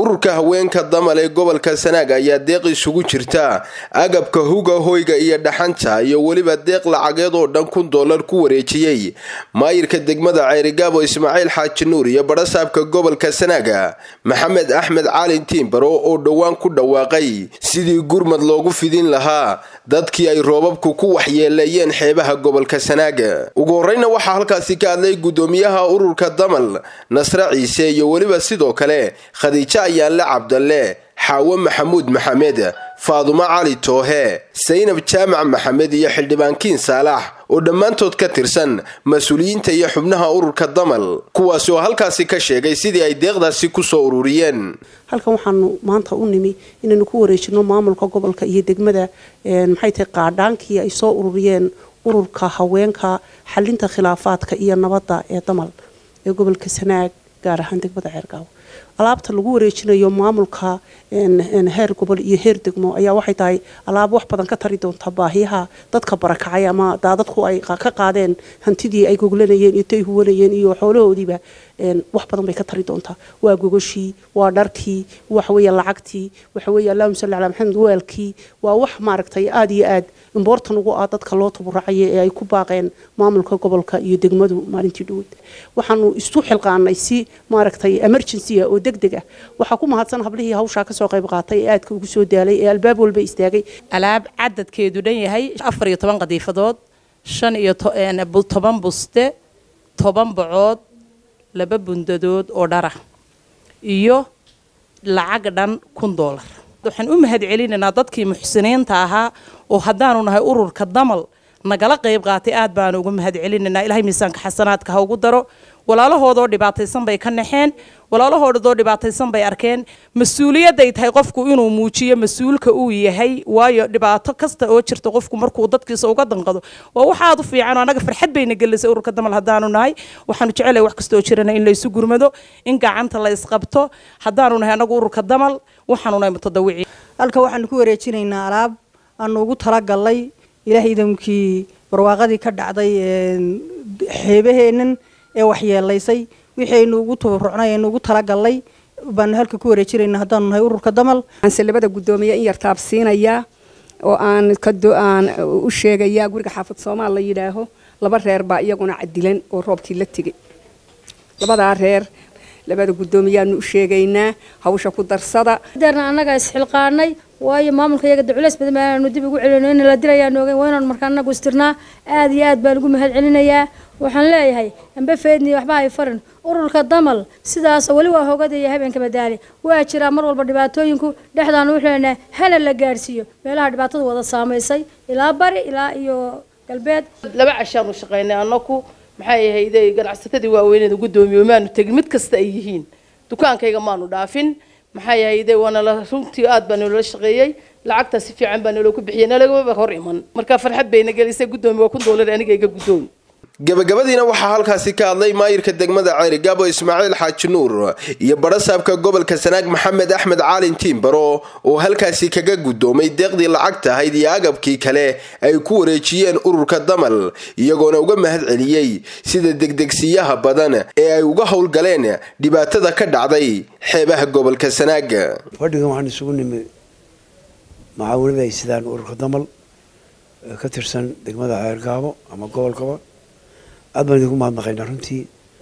ururka haweenka damal ee gobolka sanaag ayaa deeq isugu jirta agabka huga hoyga iyo dhaxanta iyo weliba deeq lacageed oo dhan kun dollar ku wareejiyey maayirka degmada ceerigaabo ismaaciil xaaji nuur iyo badhasaabka gobolka sanaaga maxamed axmed caalin tiimbaro oo dhowaan ku dhawaaqay sidii gurmad loogu fidin lahaa dadkii ay roobabku ku waxyeeleeyeen xeebaha gobolka sanaaga ugu horeyna waxaa halkaasi ka hadlay gudoomiyaha ururka damal nasre ciise iyo weliba sidoo kale khadiijo ayaanle cabdalle xaawo maxamuud maxamed faadumo cali toohe saynab jaamac maxamed iyo xildhibaankiin saalax oo dhammaantood ka tirsan mas-uuliyiinta iyo xubnaha ururka damal kuwaasi oo halkaasi ka sheegay sidii ay deeqdaasi kusoo ururiyeen halkan waxaanu maanta u nimi inaynu ku wareejino maamulka gobolka iyo degmada maxay tahay qaadhaankii ay soo ururiyeen ururka haweenka xalinta khilaafaadka iyo nabadda ee damal ee gobolka sanaag gaar ahaan degmada ceergaawo alaabta lagu wareejinayo maamulka heer gobol iyo heer degmo ayaa waxay tahay alaab wax badan ka tari doonta baahiyaha dadka barakacay ama daadadku ay ka qaadeen hantidii ay goglanayeen iyo tay huwanayeen iyo xoolahoodiiba wax badan bay ka tari doontaa waa gogoshii waa dharkii waxaweeye lacagtii waxaweeye allahuma salli calaa maxamed weelkii waa wax maaragtay aada iyo aad imboortan ugu ah dadka loo taburacaya ee ay ku baaqeen maamulka gobolka iyo degmadu maalintii dhaweyd waxaanu isu xilqaanay si maaragtay emergency ah oo deg deg ah waxaa ku mahadsan hablihii hawshaa kasoo qayb qaatay ee aadka ugu soo daalay ee albaab walba istaagay alaab cadadkeedu dhan yahay afar iyo toban qadiifadood shan iyo toban buste toban bocood laba bundadood oo dhara iyo lacag dhan kun doolar waxaan u mahad celinaynaa dadkii muxsiniinta ahaa oo haddaanu nahay ururka damal nagala qayb qaatay aad baanu ugu mahad celinaynaa ilahay miisaanka xasanaadka ha ugu daro walaalahoodoo dhibaataysan bay ka naxeen walaalahoodoo dhibaataysan bay arkeen mas-uuliyadday tahay qofku inuu muujiyo mas-uulka uu yahay waayo dhibaato kasta oo jirta qofku markuu dadkiisa uga danqado waa wax aad u fiican anaga farxad bayna gelisay ururka damal haddaanu nahay waxaanu jecelahay wax kasta oo jirana in laysu gurmado in gacanta la isqabto haddaanu nahay anagu ururka damal waxaanu nahay mutadawici halka waxaanu ku wareejinaynaa alaab aanu ugu talagalnay ilaahay idamkii barwaaqadii ka dhacday xeebaheennan ee waxyeelaysay wixaynu ugu tabarucnay aynu ugu talagalnay baanu halka ku wareejinayna haddaanu nahay ururka damal aanse labada guddoomiye in yar taabsiinayaa oo aan aan u sheegayaa guriga xaafad soomaal la yidhaaho laba reer baa iyaguna cadilan oo roobkii la tegay labadaa reer labada guddoomiyaanu u sheegaynaa hawsha ku darsada darna annaga isxilqaanay waayo maamulka iyaga de culays badan baanu dib ugu celino in la dilayaan ogeyn waa inaan markaa annagu istirnaa aada iyo aad baan ugu mahad celinayaa waxaan leeyahay amba feedni waxba hay farin ururka damal sidaas weli waa hogadaya habeenka madaali waa jiraa mar walba dhibaatooyinku dhexdaanu wuxuu leenahay hala la gaadhsiiyo meelaha dhibaatada wada saamaysay ilaa bari ilaa iyo galbeed laba cashaanu shaqaynay annaku maxay ahayday ganacsatadii waaweyneeda guddoomiye maanu tegin mid kasta ay yihiin dukaankayga maanu dhaafin maxay ahayday waana la runtii aad baa naloola shaqeeyey lacagtaa si fiican baa naloo ku bixiyey nalagaba hor iman marka farxad bayna gelisay guddoomiye waa kun doolar aniga iga guddoomi gabagabadiina waxaa halkaasi ka hadlay maayirka degmada ceerigaabo ismaaciil xaaji nuur iyo badhasaabka gobolka sanaag maxamed axmed caalin tiimbaro oo halkaasi kaga guddoomay deeqdii lacagta ahayd iyo agabkii kale ay ku wareejiyeen ururka damal iyagoona uga mahad celiyey sida degdegsiyaha badan ee ay uga howlgaleen dhibaatada ka dhacday xeebaha gobolka sanaag fadhigan waxaan isugu nimi macaawinada ay sidaan ururka damal ka tirsan degmada ceergaabo ama gobolkaba aad baan idinku mahadnaqaynaa runtii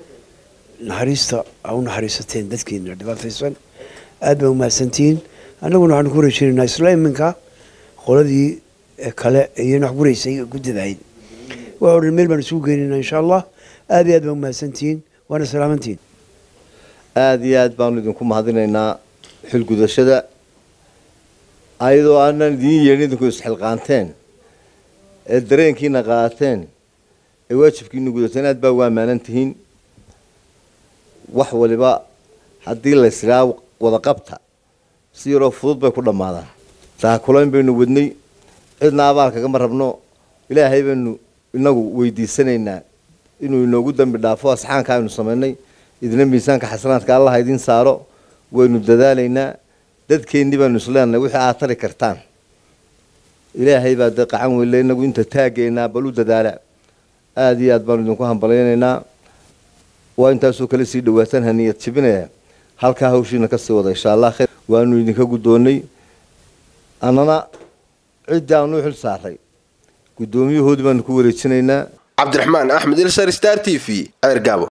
naxariista aa u naxariisateen dadkeena dhibaataysan aad baan umahadsantihiin annaguna waxaanu ku wareejinaynaa isla iminka qoladii kale iyana wax guraysay guddadahayd waa odhan meel baan isugu geynaynaa insha allah aad iyo aad baan umahadsantihiin waana salaamantihiin aada iyo aad baanu idinku mahadinaynaa xilgudashada ayadoo aanan idiin yeelin idinku isxilqaanteen ee dareenkiina qaateen ee waajibkiina gudateen aad baa uga ammaanan tihiin wax waliba haddii laysraa wada qabta si yaroo fudud bay ku dhammaadaan taakulayn baynu wadnay cidna abaal kagama rabno ilaahay baynu inagu weydiisanaynaa inuu inoogu dambi dhaafo asxaanka aynu samaynay idina miisaanka xasanaadka allaha idiin saaro waynu dadaalaynaa dadkeennii baanu isleenahay wixii aad tari kartaan ilaahay baa dee qacan weyle inagu inta taagaynaa bal u dadaala aada iyo aad baanu idinku hambalaynaynaa waa intaasoo kale sii dhawaataan haniyad jibinaya halkaa hawshiina kasii wada insha allah khayr waanu idinka guddoonnay annana ciddii aanu u xil saaray guddoomiyahoodii baanu ku wareejinaynaa cabdiraxmaan axmed ilsar star t v ceergaabo